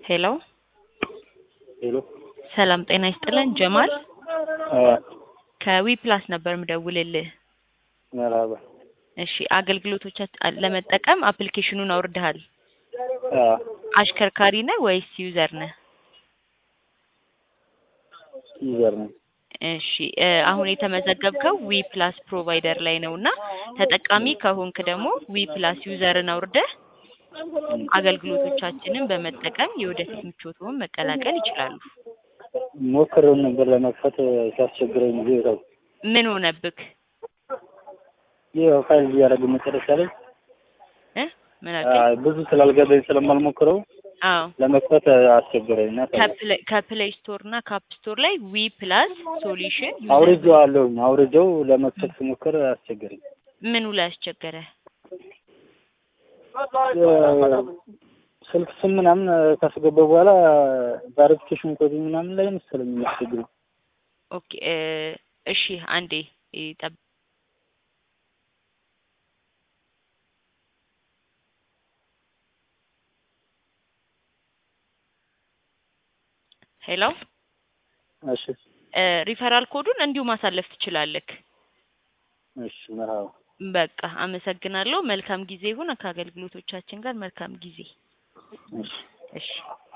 ሄሎ ሄሎ ሰላም ጤና ይስጥልን ጀማል አ ከዊ ፕላስ ነበር ምደውልልህ። መርሀባ እሺ አገልግሎቶቻችን ለመጠቀም አፕሊኬሽኑን አውርደሃል። አ አሽከርካሪ ነህ ወይስ ዩዘር ነህ? ዩዘር ነኝ። እሺ እ አሁን የተመዘገብከው ዊ ፕላስ ፕሮቫይደር ላይ ነው እና ተጠቃሚ ከሆንክ ደግሞ ዊ ፕላስ ዩዘርን አውርደህ አገልግሎቶቻችንን በመጠቀም የወደፊት ምቾትዎን መቀላቀል ይችላሉ። ሞክሬው ነበር ለመክፈት ሲያስቸግረኝ ጊዜ ተው ምን ሆነብክ? ይህ ፋይል እያደረገ መጨረሻ ላይ እ ምን አ አልከኝ? ብዙ ስላልገባኝ ስለማልሞክረው አዎ ለመክፈት አስቸገረኝ እና ተው። ከፕሌይ ከፕሌይ ስቶር እና ከአፕ ስቶር ላይ ዊ ፕላስ ሶሉሽን አውርጄው አለሁኝ አውርጄው ለመክፈት ስሞክር አስቸገረኝ። ምኑ ላይ አስቸገረ? ስልክ ስም ምናምን ካስገባ በኋላ ቫሪፊኬሽን ኮድ ምናምን ላይ መሰለኝ የሚያስቸግረው። ኦኬ እ እሺ አንዴ ይጠብ ሄሎ እሺ እ ሪፈራል ኮዱን እንዲሁ ማሳለፍ ትችላለህ። እሺ መርሀባ በቃ አመሰግናለሁ። መልካም ጊዜ ይሁን። ከአገልግሎቶቻችን ጋር መልካም ጊዜ። እሺ እሺ